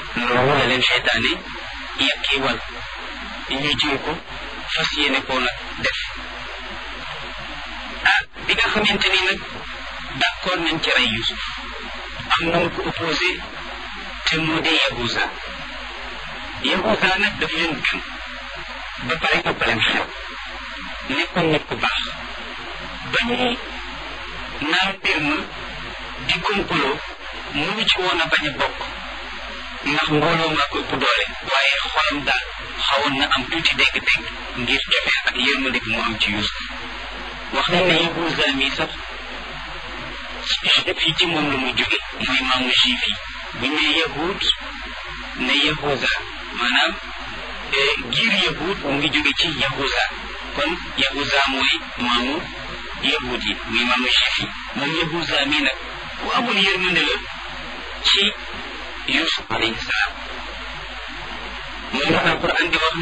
loolu la leen seytaane yàkkiwal ñu jël ko fas yéene koo nag def ah bi nga xamante ni nag d'accord nañ ci rey Yusuf am na ko opposé te moo di Yahuza Yahuza nag daf leen gën ba pare ëpp leen xel nekkoon nit ku baax ba ñuy naan mbir ma di complot mënu ci woon a bañ a bokk ndax mbooloo maa ko ëpp doole waaye xolam daal xawoon na am tuuti dégg-dégg ngir joxe ak yërmande gi mu am ci Yusuf wax nañ ne Yahuza mi sax juif yi ci moom la mu jóge mooy maamu juif yi bu ñu nee yahud ne Yahuza maanaam giir yahud mu ngi jóge ci Yahuza kon Yahuza mooy maamu yahud yi muy maamu juif yi moom Yahuza mi nag ku amoon yërmande la ci Yusuf alayhi salaam moom la Alquran di wax